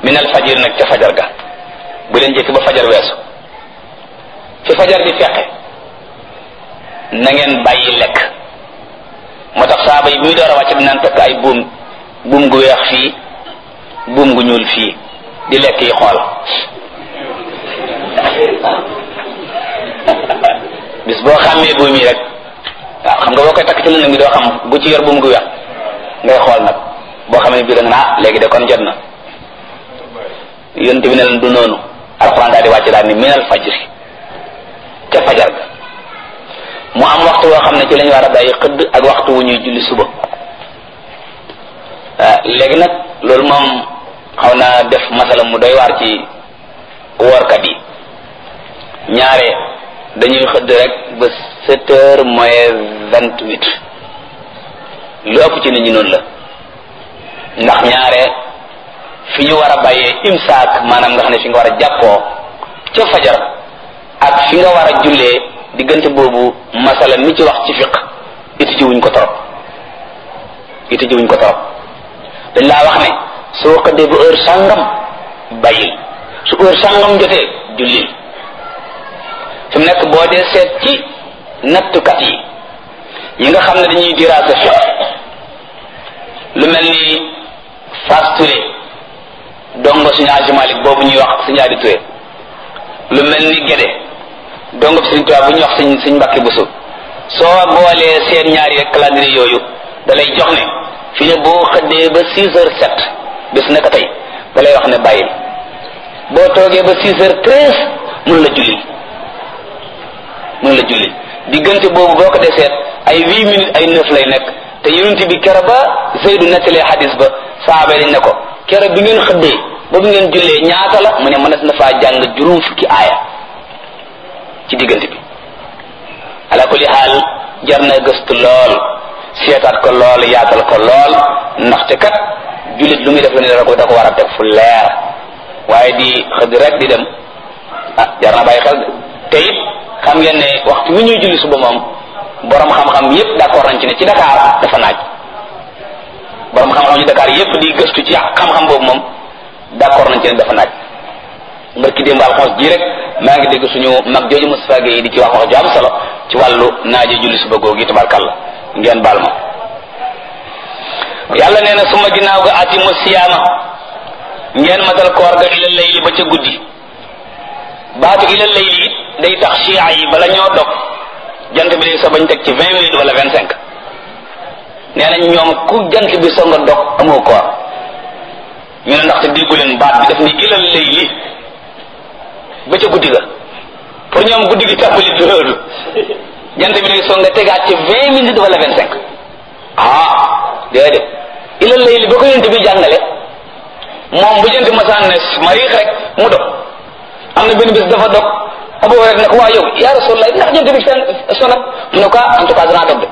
min al fajir nag ca fajar ga bu leen jëkk ba fajar weesu fi fajar di feqe na ngeen bàyyi lekk moo tax saaba yi bi muy door a wàcc dinaan takk ay buum buum gu weex fii buum gu ñuul fii di lekk yi xool bis boo xàmmee buum yi rek waaw xam nga boo koy takk ci lëndëm bi doo xam bu ci yor buum gu weex ngay xool nag boo xamee bii da nga naa léegi de kon jot na yonte bi ne leen du noonu alxuraan daal di wàcc daal ni minal fajri ca fajar ga mu am waxtu woo xam ne ci lañu war a bàyyi xëdd ak waxtu wu ñuy julli suba léegi nag loolu moom xaw naa def masala mu doy waar ci woorkat yi ñaare dañuy xëdd rek ba sept heures moins vingt huit lu ëpp ci nit ñi noonu la ndax ñaare fi ñu war a bàyyee imsaak maanaam nga xam ne fi nga war a jàppoo ca fajar ak fi nga war a jullee diggante boobu masala mi ci wax ci fiq iti ji wuñ ko torop iti ji wuñ ko torop dañ laa wax ne soo xëddee ba heure sàngam bàyyil su heure sàngam jotee jullil fi mu nekk boo dee seet ci nattukat yi yi nga xam ne dañuy diraasa fiq lu mel ni Fass Touré dongo suñu Aji Malik boobu ñuy wax suñu Adi Touré lu mel ni Gédé dongo bi suñu tubaab bu ñuy wax suñ suñ mbakki busu soo boolee seen ñaari rek calendrier yooyu da lay jox ne fi ne boo xëddee ba six heures sept bis naka tey da lay wax ne bàyyil boo toogee ba six heures treize mun la julli mun la julli diggante boobu boo ko dee seet ay huit minutes ay neuf lay nekk te yonent bi kero ba Zeydu nettalee xadis ba saaba dañ ne ko kero bi ngeen xëddee ba bi ngeen jullee ñaata la mu ne mënees na faa jàng juróom fukki aaya ci diggante bi ala kulli xaal jar na gëstu lool seetaat ko lool yaatal ko lool ndaxte kat jullit lu muy def lu ne da ko da ko war a def fu leer waaye di xëdd rek di dem ah jar na bàyyi xel te it xam ngeen ne waxtu wi ñuy julli suba moom borom xam-xam yépp d'accord nañ ci ne ci Dakar dafa naaj borom xam-xam ci Dakar yépp di gëstu ci xam-xam boobu moom d'accord nañ ci ne dafa naaj mbërki démb alxames ji rek maa ngi dégg suñu mag jooju Moustapha Gueye di ci wax wax ju am solo ci wàllu naaje julli suba googu tabarkalla ngeen baal ma yàlla nee na suma ginnaaw ga atimu siyaama ngeen matal koor ga ila layli ba ca guddi baatu ila layli it day tax chia yi bala ñoo dog jant bi day so bañ teg ci vingt minutes wala vingt cinq nee nañ ñoom ku jant bi so nga dog amoo koor ñu ne ndaxte déggu leen baat bi daf ni ila layli ba ca guddi ga pour ñoom guddi gi tàmbali du loolu jant bi day so nga tegaat ci vingt minutes wala vingt cinq ah déedéet ila layli ba ko yent bi jàngale moom bu jant masaan ne mariix rek mu dog am na benn bis dafa dog abu rek ne ko waa yow yaa rasulullah ndax jant bi fenn sonat mu ne ko en tout cas danaa dog de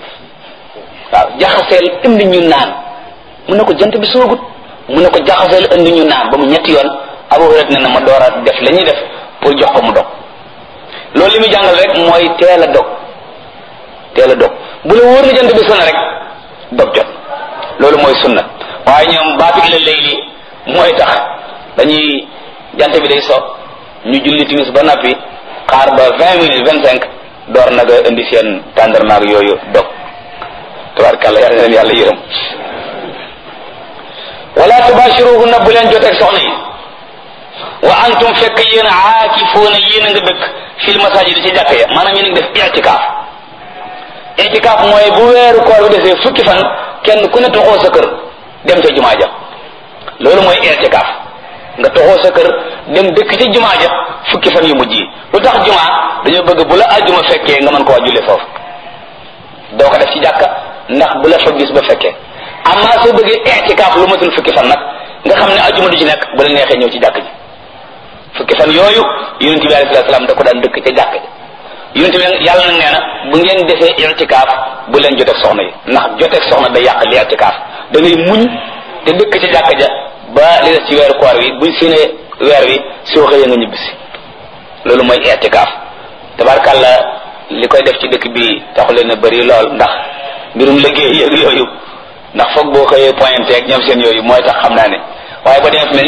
waaw jaxaseel indi ñu naan mu ne ko jant bi soogut mu ne ko jaxaseel indi ñu naan ba mu ñetti yoon abu rek ne na ma door a def la ñuy def pour jox ko mu dog loolu li muy jàngal rek mooy teel a dog teel a dog bu la wóor na jant bi sona rek dog jot loolu mooy sunna waaye ñoom baatu ila layli mooy tax dañuy jant bi day so ñu julli timis ba noppi xaar ba vingt minutes vingt cinq door nag a indi seen tàndarmaag yooyu dog tabarkàlla yàlla leen yàlla yërëm wala tubashiruhunna bu leen joteeg soxna yi wa antum fekk yéen aakifuuna yéen a nga dëkk fil masajid ci jàkk ya maanaam yéen a ngi def itikaaf itikaaf mooy bu weeru koor bi desee fukki fan kenn ku ne toxoo sa kër dem ca jumaa ja loolu mooy itikaaf nga toxoo sa kër dem dëkk ca jumaa ja fukki fan yu mujj yi lu tax jumaa dañoo bëgg bu la ajjuma fekkee nga mën ko waa jullee foofu doo ko def ci jàkka ndax bu la fa gis ba fekkee amma soo bëggee itikaaf lu matul fukki fan nag nga xam ne ajjuma du ci nekk bu la neexee ñëw ci jàkk ji fukki fan yooyu yonent bi alayhi salaam da ko daan dëkk ca jàkk ji yonent bi yàlla nag nee na bu ngeen defee itikaaf bu leen joteeg soxna yi ndax joteeg soxna day yàq li itikaaf da ngay muñ te dëkk ca jàkk ja ba li des ci weeru koor wi buñ séenee weer wi soo xëyee nga ñibbisi loolu mooy itikaaf tabarkàlla li koy def ci dëkk bi taxu leen a bëri lool ndax mbirum liggéey yëg yooyu ndax foog boo xëyee pointé ak ñoom seen yooyu mooy tax xam naa ne waaye ba demee